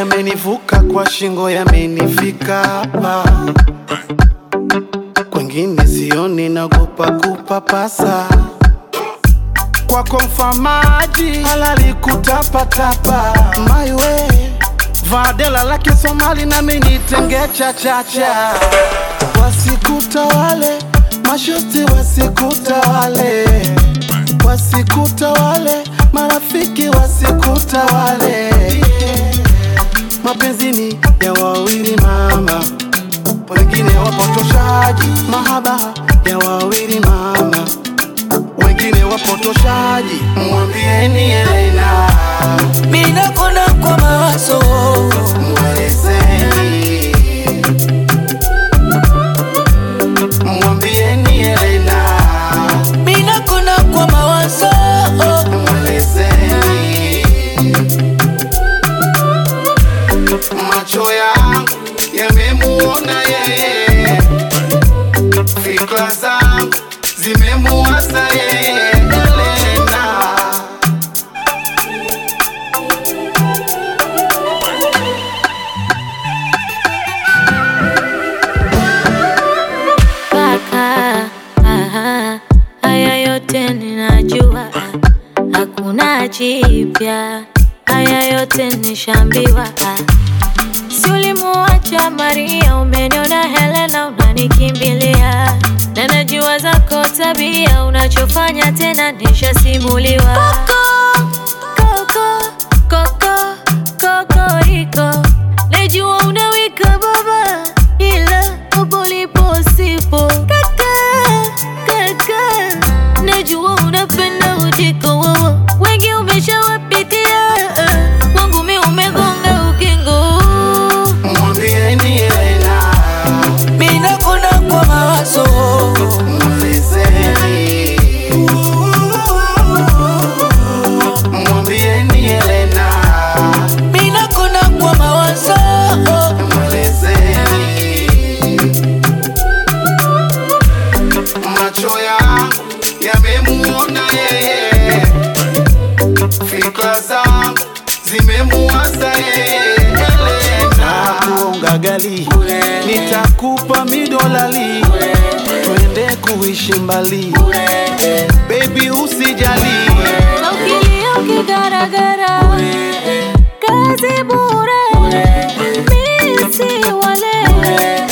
yamenivuka kwa shingo, yamenifika hapa, kwengine sioni, nagopa kupapasa kwako mfamaji halali kutapatapa maiwe vadela lake Somali nami nitenge chachacha wasikutawale mashuti wasikutawale wasikutawale marafiki wasikutawale mapenzini ya wawili mama wengine wapotoshaji mahaba ya wawili mama wengine wapotoshaji mwambieni Elena Mina kona kwa mawazo mwelezeni mwambieni Elena Mina kona kwa mawazo mwelezeni macho yangu yamemuona yeye fikra zangu zimemuasa yeye Elena Kaka, aha, haya yote ninajua, hakuna jipya, haya yote nishambiwa. Si ulimuacha Maria, umeniona Helena, unanikimbilia na najua zako tabia, unachofanya tena nishasimuliwa. Koko, koko, koko, kokoriko, najua unawika baba, ila upo ulipo sipo. Kaka, kaka, najua unapenda ujiko wowo, wengi umeshawapitia, wangu mi umegonga ukingo. mwambieni Elena Mina kona kwa mawazo mwelezeni mwambieni Elena Mina kona kwa mawazo mwelezeni macho yangu yamemuona yeye fikra zangu zimemuasa yeye Elena kuonga gali nitakupa midolali twende kuishi mbali baby usijali Na ukilia ukigaragara, kazi bure, mi si wale